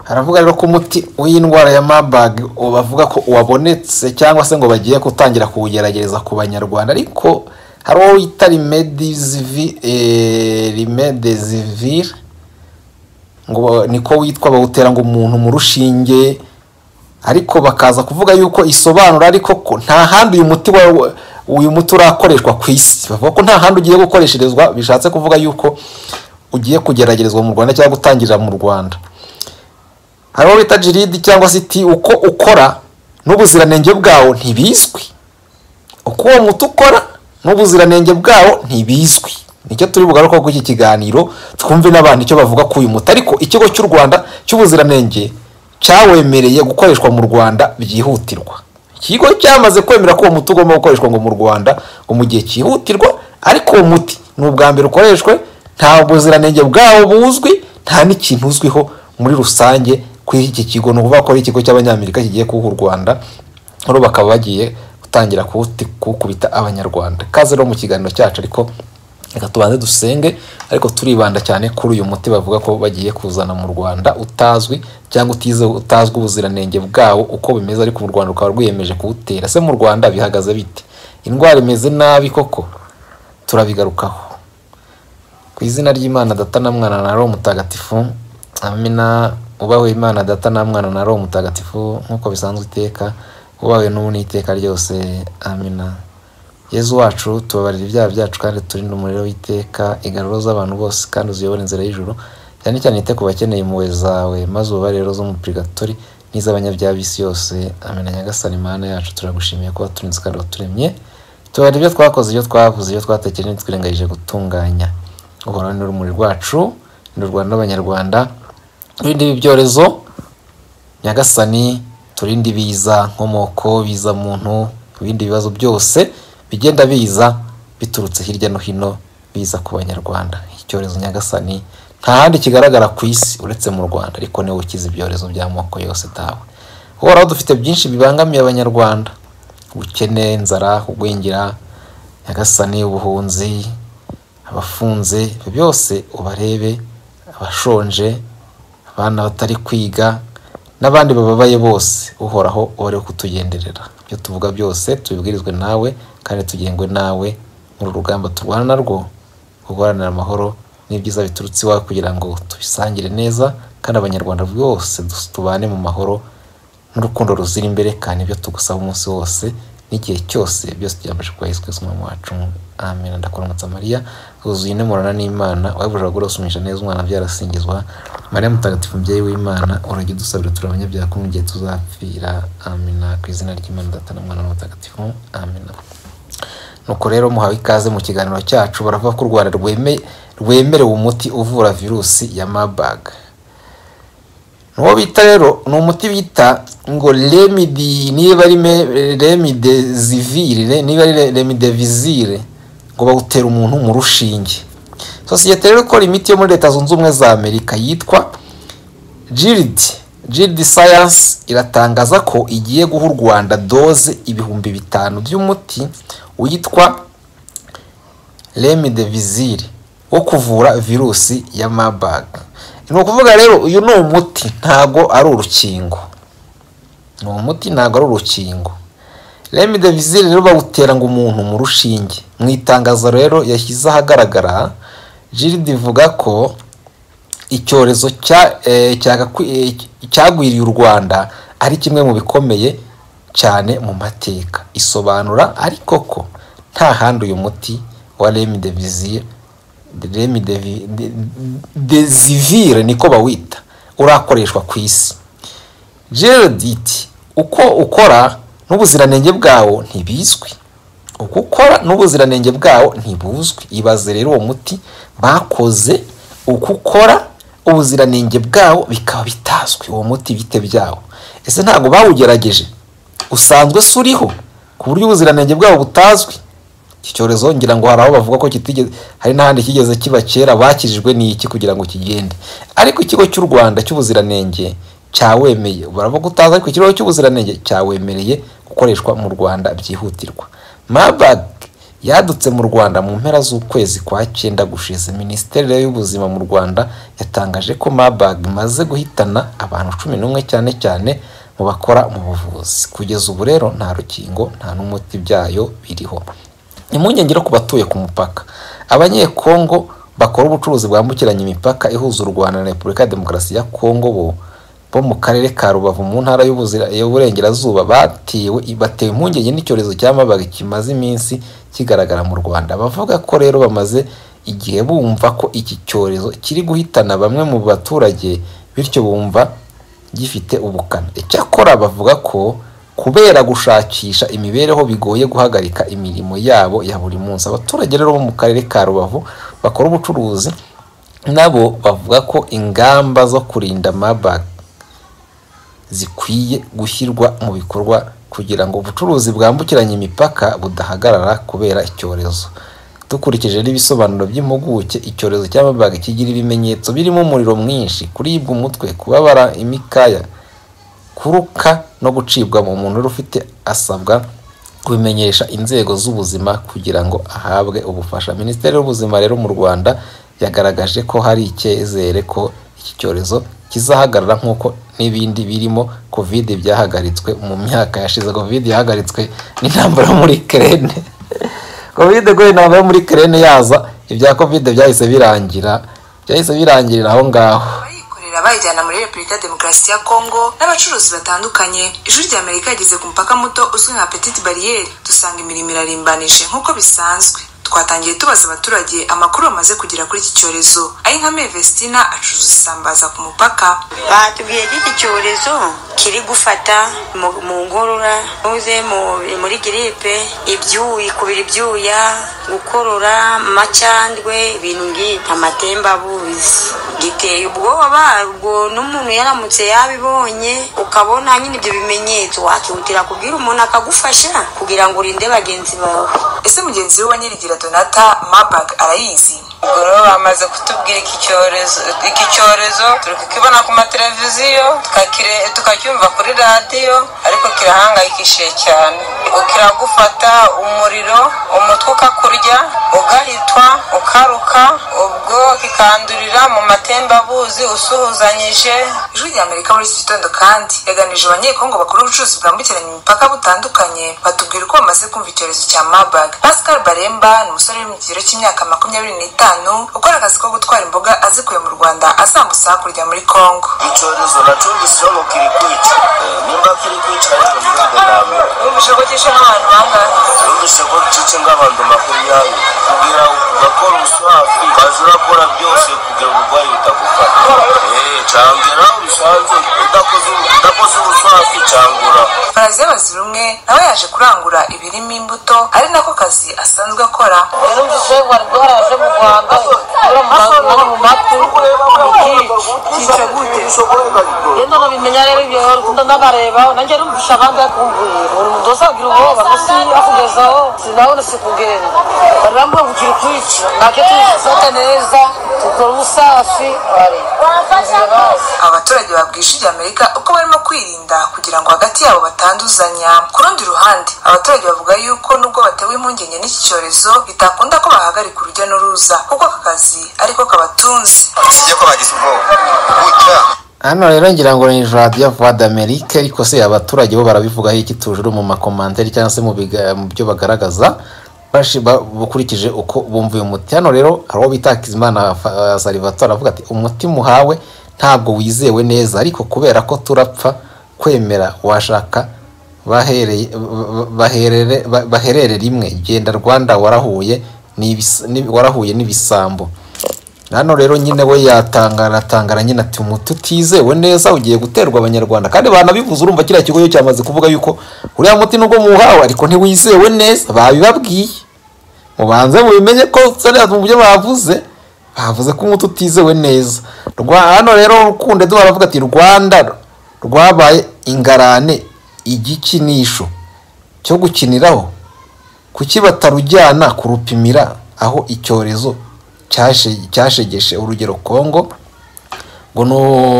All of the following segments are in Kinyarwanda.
haravuga rero ko umuti w'indwara ya marburg bavuga ko wabonetse cyangwa se ngo bagiye gutangira kuwugerageza ku banyarwanda ariko hari uwo wita rimedezivire ngo niko witwa bawutera ngo umuntu mu rushinge ariko bakaza kuvuga yuko isobanura ariko ko nta handi uyu muti uyu muti urakoreshwa ku isi bavuga ko nta handi ugiye gukoresherezwa bishatse kuvuga yuko ugiye kugeragerezwa mu rwanda cyangwa gutangirira mu rwanda hariho bita jiridi cyangwa se iti uko ukora n'ubuziranenge bwawo ntibizwi uko uwo muti ukora n'ubuziranenge bwawo ntibizwi nicyo turi bugaruka kuri iki kiganiro twumve n'abantu icyo bavuga k'uyu muti ariko ikigo cy'u rwanda cy'ubuziranenge cyawemereye gukoreshwa mu rwanda byihutirwa ikigo cyamaze kwemera ko uwo muti ugomba gukoreshwa ngo mu rwanda ngo mu gihe cyihutirwa ariko uwo muti ni ubwa mbere ukoreshwe nta buziranenge bwawo buzwi nta n'ikintu uzwiho muri rusange kuri iki kigo ni ukuvuga ko ari ikigo cy'abanyamerika kigiye kuwuha u rwanda rero bakaba bagiye gutangira kuwukubita abanyarwanda kaze rero mu kiganiro cyacu ariko reka tubanze dusenge ariko turibanda cyane kuri uyu muti bavuga ko bagiye kuzana mu rwanda utazwi cyangwa utazwi ubuziranenge bwawo uko bimeze ariko mu rwanda rukaba rwiyemeje kuwutera se mu rwanda bihagaze bite indwara imeze nabi koko turabigarukaho ku izina ry'imana data na mwana na roho mutagatifu amina ubawe imana data na mwana na roho mutagatifu nk'uko bisanzwe iteka ubawe n'ubu n'iteka ryose amina yezu wacu tubabarira ibyaha byacu kandi turinde umuriro w'iteka igaruro z'abantu bose kandi uziyobore inzira y'ijoro cyane cyane ite ku bakeneye impuhwe zawe maze ububare rero zo mu purigatori n'iz'abanyabyaha b'isi yose amena nyagasani imana yacu turagushimiye kuba turinze kandi waturemye tubabarira ibyo twakoze ibyo twavuze ibyo twatekereje twirengagije gutunganya uhorane n'urumuri rwacu ni urwanda n'abanyarwanda turinde ibi byorezo nyagasani turinde ibiza nkomoko biza muntu ibindi bibazo byose bigenda biza biturutse hirya no hino biza ku banyarwanda icyorezo nyagasani nta handi kigaragara ku isi uretse mu rwanda ariko niwe ukiza ibyorezo by'amoko yose tawe uhoraho dufite byinshi bibangamiye abanyarwanda ubukene inzara kugwingira nyagasani ubuhunzi abafunze byose ubarebe abashonje abana batari kwiga n'abandi bababaye bose uhoraho ubare kutugenderera ibyo tuvuga byose tubibwirizwe nawe kandi tugengwe nawe muri rugamba turwana narwo guharanira amahoro n'ibyiza biturutse iwawe kugira ngo tubisangire neza kandi abanyarwanda bose tubane mu mahoro n'urukundo ruzira imbere kandi ibyo tugusaba umunsi wose n'igihe cyose byose tubyambashe kuba yesu kristo umwami wacu amen ndakuramutsa mariya wuzuye intemurana n'imana wabujura gurosumisha neza umwana byarasingizwa mariya mutagatifu mubyeyi w'imana urajya udusabira turi abanyabyaha ko mu gihe tuzapfira amena ku izina ry'imana data na mwana mutagatifu amena nuko rero muhawe ikaze mu kiganiro cyacu baravuga ko u rwanda rwemerewe umuti uvura virusi ya marburg nuwo bita rero ni umuti bita ngo remidi niba ari remidezivire niba ari remidevizire ngo bawutera umuntu mu rushinge sosiyete rero ikora imiti yo muri leta zunze ubumwe za amerika yitwa jiridi jiridi sayansi iratangaza ko igiye guha u rwanda doze ibihumbi bitanu by'umuti witwa remidevizire wo kuvura virusi ya mabaga ni ukuvuga rero uyu ni umuti ntago ari urukingo ni umuti ntago ari urukingo remidevizire rero bawutera ngo umuntu mu rushinge mu itangazo rero yashyize ahagaragara jiridi ivuga ko icyorezo cyagwiriye u rwanda ari kimwe mu bikomeye cyane mu mateka isobanura ariko ko nta handi uyu muti wa remidevizire desivire niko bawita urakoreshwa ku isi iti uko ukora n'ubuziranenge bwawo ntibizwi uko ukora n'ubuziranenge bwawo ntibuzwi ibaze rero uwo muti bakoze uko ukora ubuziranenge bwawo bikaba bitazwi uwo muti bite byawo ese ntabwo bawugerageje usanzwe se uriho ku buryo ubuziranenge bwawo butazwi iki cyorezo ngira ngo hari aho bavuga ko kitigeze hari n'ahandi kigeze kiba kera bakijijwe n'iki kugira ngo kigende ariko ikigo cy'u rwanda cy'ubuziranenge cyawemeye baravuga utaza ariko ikigo cy'ubuziranenge cyawemereye gukoreshwa mu rwanda byihutirwa mabag yadutse mu rwanda mu mpera z'ukwezi kwa cyenda gushize minisiteri y'ubuzima mu rwanda yatangaje ko marburg imaze guhitana abantu cumi n'umwe cyane cyane mu bakora mu buvuzi kugeza ubu rero nta rukingo nta n'umuti byayo biriho impungenge ku batuye ku mupaka abanyekongo bakora ubucuruzi bwambukiranya imipaka ihuza u rwanda na repubulika ya demokarasi ya kongo bo bo mu karere ka rubavu mu ntara y'ubuzira- y'uburengerazuba batewe batewe impungenge n'icyorezo cya mabaga kimaze iminsi kigaragara mu rwanda bavuga ko rero bamaze igihe bumva ko iki cyorezo kiri guhitana bamwe mu baturage bityo bumva gifite ubukana icyakora bavuga ko kubera gushakisha imibereho bigoye guhagarika imirimo yabo ya buri munsi abaturage rero bo mu karere ka rubavu bakora ubucuruzi nabo bavuga ko ingamba zo kurinda mabaga zikwiye gushyirwa mu bikorwa kugira ngo ubucuruzi bwambukiranya imipaka budahagarara kubera icyorezo dukurikije n'ibisobanuro by'impuguke icyorezo cya mabaga kigira ibimenyetso birimo umuriro mwinshi kuribwa umutwe kubabara imikaya kuruka no gucibwa mu muntu wari ufite asabwa kubimenyesha inzego z'ubuzima kugira ngo ahabwe ubufasha minisiteri y'ubuzima rero mu rwanda yagaragaje ko hari icyizere ko iki cyorezo kizahagarara nk'uko n'ibindi birimo covid byahagaritswe mu myaka yashize covid yahagaritswe n'intambara yo muri kerene covid kubera intambara yo muri kerene yaza ibya covid byahise birangira byahise birangirira aho ngaho abayikorera bayijyana muri repubulika ya demokarasi ya kongo n'abacuruzi batandukanye ijwi rya amerika rigeze ku mupaka muto uzwi nka petite bariyeri dusanga imirimo irarimbanije nk'uko bisanzwe twatangiye tubaza abaturage amakuru bamaze kugera kuri iki cyorezo ayinkameye vestina acuruza isambaza ku mupaka batubwiye ko iki cyorezo kiri gufata mu- mu ngorora uze mu- muri giripe ibyuyi kubira ibyuya gukorora amacandwe ibintu nk'ibi amatembabuzi giteye ubwoba ubwo n'umuntu yaramutse yabibonye ukabona nyine ibyo bimenyetso wakihutira kubwira umuntu akagufasha kugira ngo urinde bagenzi bawe ese mugenzi we wa nyirigira donata mabag arayizi rero bamaze kutubwira iki cyorezo iki cyorezo turi kukibona ku mateleviziyo tukakire- tukacyumva kuri radiyo ariko kirahangayikishije cyane kiragufata umuriro umutwe ukakurya ugahitwa ukaruka ubwo kikandurira mu matembabuzi usuhuzanyije ijwi rya amerika muri iki gitondo kandi yaganirije abanyekongo bakora ubucuruzi bwambukiranya imipaka butandukanye batubwira uko bamaze kumva icyorezo cya mabag pascal baremba ni umusore uri mu kigero cy'imyaka makumyabiri n'itanu ukora akazi ko gutwara imboga azikuye mu rwanda azambutsa hakurya muri kongo icyorezo nacyo gisoro kiri kwica Eh, nimba kiri kwica rero ntibigandamira ubishogogesha n'abantu bangahe numvise ko cice nk'abantu makumyabiri kugira ngo bakore ubusafi bazi urakora byose kugira ngo uburwayi butagufata Eh, cangera ubisanze udakoze udakoze ubusafi cangura baraziye bazira umwe nawe yaje kurangura ibirimo imbuto ari nako kazi asanzwe akora numvise wari duharaze mu rwanda uramuha mu matwi kica gute rero nabimenya rero ibyo rukunda nabareba nanjye numvisha abandi akumbuye buri muntu wese agira ubwoba gusa akugezaho sinabona si kugenda bari bambuye ngo ukiri kwica ntacyo tuzifata neza dukora ubusafi bari aba baturage babwije irya amerika uko barimo kwirinda kugira ngo hagati yabo batanduzanya ku rundi ruhande abaturage bavuga yuko nubwo batewe impungenge n'iki cyorezo bitakunda ko bahagarika urujya n'uruza kuko aka kazi ariko kabatunze sijya ko bagize ubwoba gutya hano rero ngira ngo ni radiyo vuwa d'amerike ariko se abaturage bo barabivugaho iki tujuru mu makomantari cyangwa se mu biga- mu byo bagaragaza bashi- ba- bukurikije uko bumva uyu muti hano rero hari uwo bita Hakizimana Fa- Salvatore avuga ati umuti muhawe ntabwo wizewe neza ariko kubera ko turapfa kwemera washaka bahereye ba- baherere- ba- baherere rimwe genda rwanda warahuye n'ibis- n'i- warahuye n'ibisambo hano rero nyine we yatangara atangara nyine ati umuti utizewe neza ugiye guterwa abanyarwanda kandi banabivuze urumva kiriya kigo iyo cyamaze kuvuga yuko uriya muti nubwo muwuhawe ariko ntiwizewe neza babibabwiye mubanze mubimenye ko seriya mu byo bavuze bavuze ko umuti utizewe neza Rwa- hano rero rukunde duhora avuga ati rwanda rwabaye ingarane igikinisho cyo gukiniraho kuki batarujyana kurupimira aho icyorezo cyashe- cyashegeshe urugero kongo ngo ni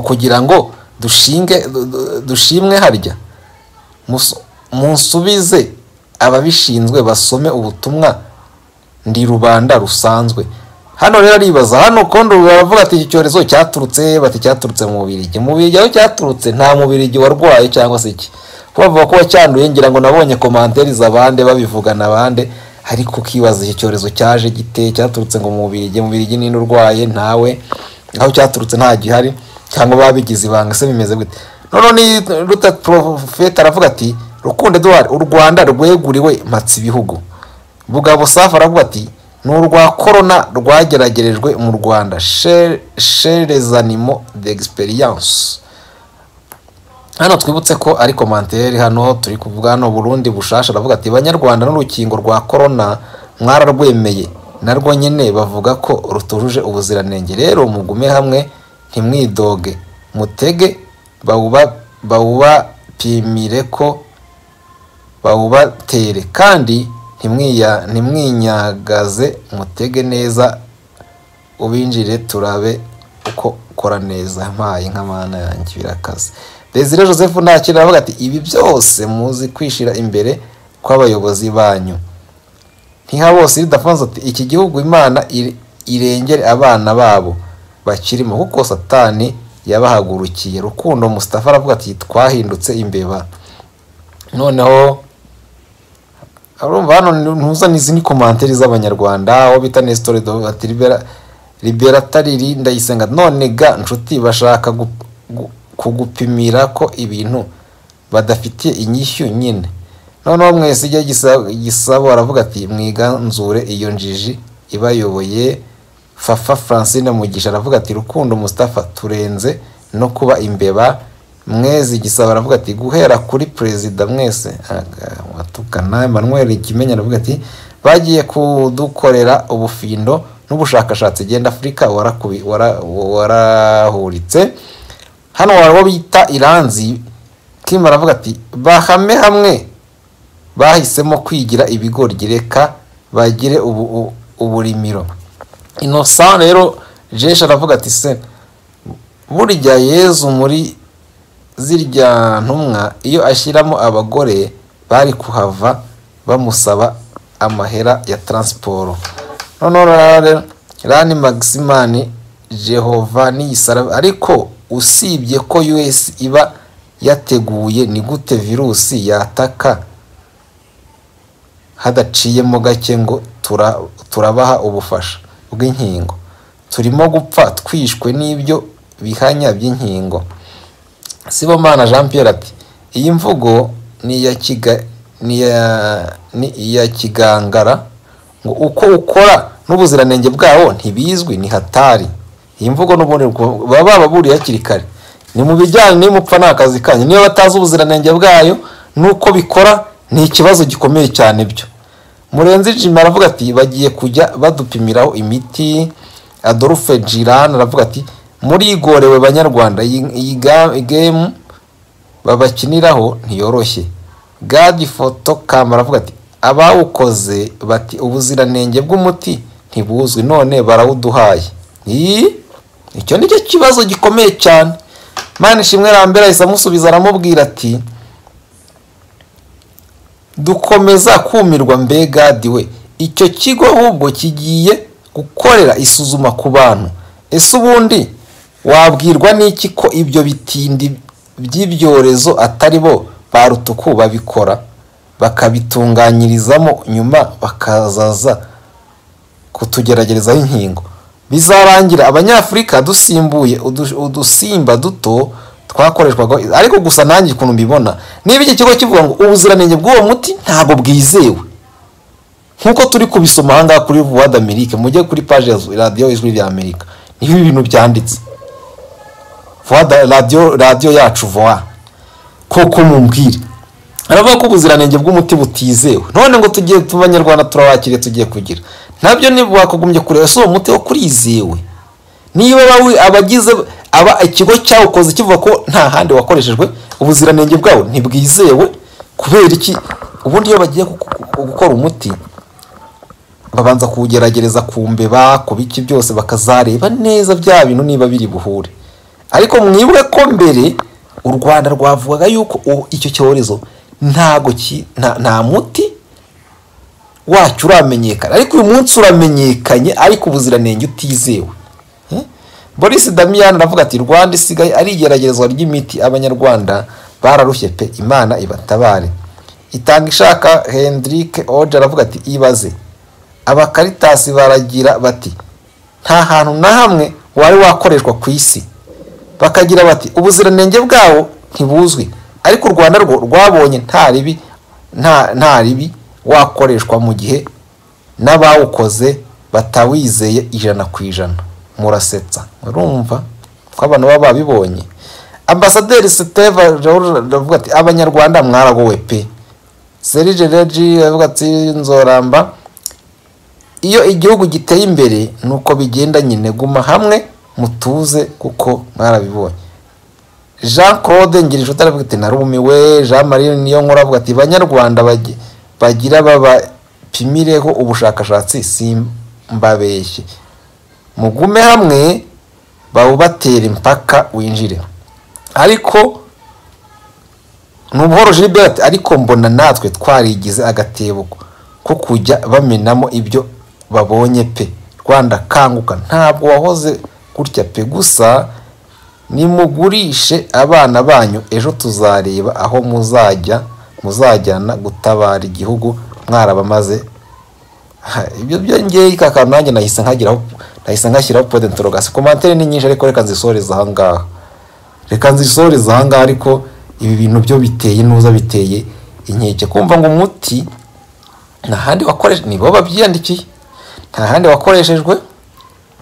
ukugira ngo dushinge du- du- dushimwe harya Musu- munsubize ababishinzwe basome ubutumwa ndi rubanda rusanzwe hano rero aribaza hano kondo baravuga ati iki cyorezo cyaturutse bati cyaturutse mu mubiri mu mubiri aho cyaturutse nta mubiri warwaye cyangwa se iki kuba bavuga ko wacyanduye ngira ngo nabonye komanteri z'abande babivugana abande ariko ukibaza iki cyorezo cyaje gite cyaturutse ngo mu mubiri mu mubiri nini urwaye ntawe aho cyaturutse nta gihari cyangwa babigize ibanga se bimeze gute noneho ruta porofeti aravuga ati rukunde duhari u rwanda rweguriwe matsi ibihugu bugabo safu aravuga ati ni urwa korona rwageragerejwe mu rwanda sherezanimo de egisperiyanse hano twibutse ko ari komanteri hano turi kuvuga hano burundi bushasha aravuga ati banyarwanda n'urukingo rwa korona mwararwemeye narwo nyine bavuga ko rutujuje ubuziranenge rero mugume hamwe ntimwidoge mutege bawubapimire ko bawubatere kandi ntimwinyagaze mutege neza ubinjire turabe uko ukora neza mpaye nk'amana yanjye birakaze desire joseph ntakiri aravuga ati ibi byose muzi kwishira imbere kw'abayobozi banyu ntihabose ridafunze ati iki gihugu imana irengere abana babo bakirimo kuko satani yabahagurukiye rukundo musitafa aravuga ati twahindutse imbeba noneho urumva hano ntuzane izi ni komanteri z'abanyarwanda aho bita nesitori ati liberatari ndayisenga none ga nshuti bashaka kugupimira ko ibintu badafitiye inyishyu nyine noneho mwese ijya gisabo aravuga ati mwiganzure iyo njiji ibayoboye fafa francine mugisha aravuga ati rukundo mustafa turenze no kuba imbeba mwezi gisaba aravuga ati guhera kuri perezida mwese watukana manuel kimenya aravuga ati bagiye kudukorera ubufindo n'ubushakashatsi agenda afurika warahuritse hano waba bita iranzi kim aravuga ati bahame hamwe bahisemo kwigira ibigoryi reka bagire uburimiro inosa rero jesha aravuga ati se burya yezu muri zirya ntumwa iyo ashyiramo abagore bari kuhava bamusaba amahera ya taransiporo noneho rani magisimani jehova n'iyisaraba ariko usibye ko us iba yateguye ni gute virusi yataka hadaciyemo gake ngo turabaha ubufasha bw'inkingo turimo gupfa twishwe n'ibyo bihanya by'inkingo sibomana jean pierre ati iyi mvugo ni iya kigangara ngo uko ukora n'ubuziranenge bwawo ntibizwi ni hatari iyi mvugo n'ubundi baba bababuriye hakiri kare ni mu bijyanye n'imupfa ni akazi kanyu niyo batazi ubuziranenge bwayo n'uko bikora ni ikibazo gikomeye cyane byo murenzi jima aravuga ati bagiye kujya badupimiraho imiti adolphe girani aravuga ati murigorewe banyarwanda iyi gemu babakiniraho ntiyoroshye gadi foto kamba aravuga ati abawukoze bati ubuziranenge bw'umuti ntibuzwi none barawuduhaye icyo ni cyo kibazo gikomeye cyane mani ishimwe rambere ahise amusubiza aramubwira ati dukomeza kumirwa mbega diwe icyo kigo ahubwo kigiye gukorera isuzuma ku bantu ese ubundi wabwirwa n'iki ko ibyo bitindi by'ibyorezo atari bo ba rutuku babikora bakabitunganyirizamo nyuma bakazaza kutugeragerezaho inkingo bizarangira abanyafurika dusimbuye udusimba duto twakoreshwaga ariko gusa nanjye ukuntu mbibona niba iki kigo kivuga ngo ubuziranenge bw'uwo muti ntabwo bwizewe nk'uko turi kubisoma ahangaha kuri vuwadi amerika mujye kuri paji ya radiyo ijwi rya amerika niho ibintu byanditse radiyo radiyo yacu vowa koko mumbwire aravuga ko ubuziranenge bw'umuti butizewe none ngo tugiye tu banyarwanda turawakiriye tugiye kugira nabyo niba wakagombye kureba si uwo muti wo kurizewe niba abagize aba ikigo cyawukoze kivuga ko nta handi wakoreshejwe ubuziranenge bwawo ntibwizewe kubera iki ubundi iyo bagiye gukora umuti babanza kuwugerageza ku mbeba ku biki byose bakazareba neza bya bintu niba biri buhure ariko mwibuke ko mbere u rwanda rwavugaga yuko icyo cyorezo ntago nta muti wacyo uramenyekana ariko uyu munsi uramenyekanye ariko ubuziranenge utizewe Boris Damian aravuga ati rwanda isigaye ari igeragezwa ry'imiti abanyarwanda bararushye pe imana ibatabare itanga ishaka hendrick oje aravuga ati ibaze abakaritasi baragira bati nta hantu na hamwe wari wakoreshwa ku isi bakagira bati ubuziranenge bwawo ntibuzwi ariko u rwanda rwo rwabonye nta ribi nta nta ribi wakoreshwa mu gihe n'abawukoze batawizeye ijana ku ijana murasetsa murumva ko abantu baba babibonye ambasaderi siteva aravuga ati abanyarwanda mwaragowe pe serije regi aravuga ati nzoramba iyo igihugu giteye imbere ni uko bigenda nyine guma hamwe mutuze kuko mwarabibonye jean claude ngirinshuti aravuga ati narumiwe jean marie niyo nkuru avuga ati banyarwanda bagi- bagira babapimireho ubushakashatsi simbabeshye mugume hamwe bawubatera impaka winjire ariko nubuhoro gilbert ariko mbona natwe twarigize agatebo ko kujya bamenamo ibyo babonye pe rwanda kanguka ntabwo wahoze gutya pe gusa nimugurishe abana banyu ejo tuzareba aho muzajya muzajyana gutabara igihugu mwarabamaze Ha, ibyo byongeye kakantu nanjye nahise nkagiraho nahise nkashyiraho point interrogation komantere ni nyinshi ariko reka nzisoreze aha ngaha reka nzisoreze aha ngaha ariko ibi bintu byo biteye nuza biteye inkeke kumva ngo umuti nta handi wakoreshe ni bo babyiyandikiye nta handi wakoreshejwe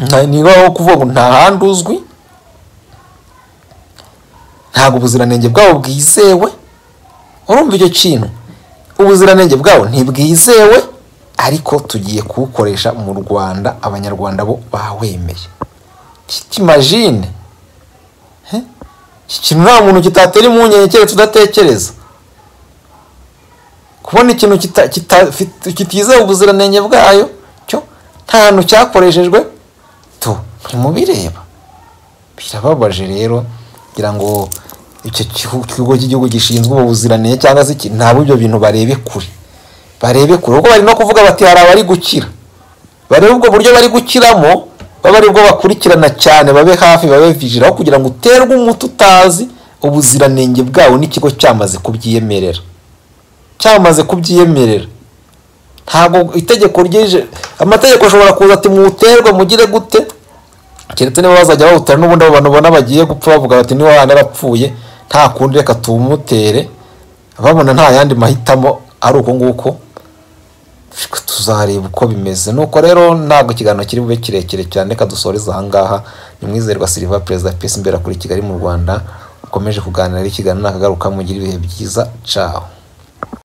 nta- ni bo aho kuvuga ngo nta handi uzwi ntabwo ubuziranenge bwabo bwizewe urumva icyo kintu ubuziranenge bwabo ntibwizewe ariko tugiye kuwukoresha mu rwanda abanyarwanda bo bawemeye kitimajine iki kintu nta muntu kitatera impungenge keretse udatekereza kubona ikintu kita- kitafite- kitizewe ubuziranenge bwayo cyo nta hantu cyakoreshejwe tu ntimubireba birababaje rero kugira ngo icyo kihu- kigo cy'igihugu gishinzwe ubuziranenge cyangwa se iki ntabwo ibyo bintu barebe kure barebe kure kuko bari no kuvuga bati hari abari gukira barebe ubwo buryo bari gukiramo babe aribwo bakurikirana cyane babe hafi babe vigiraho kugira ngo uterwe umuti utazi ubuziranenge bwawo n'ikigo cyamaze kubyiyemerera cyamaze kubyiyemerera ntabwo itegeko ryije amategeko ashobora kuza ati mwuterwe mugire gute keretse niba bazajya bawutera n'ubundi abo bantu ubona bagiye gupfa bavuga bati niba wahandi arapfuye nta kundi reka tuwumutere babona nta yandi mahitamo ari uko nguko ariko tuzareba uko bimeze nuko rero ntabwo ikiganiro kiri bube kirekire cyane reka dusoreze aha ngaha ni mwizerwa silva perezida pesi imbera kuri kigali mu rwanda ukomeje kuganira ari ikiganiro nakagaruka mugira ibihe byiza caho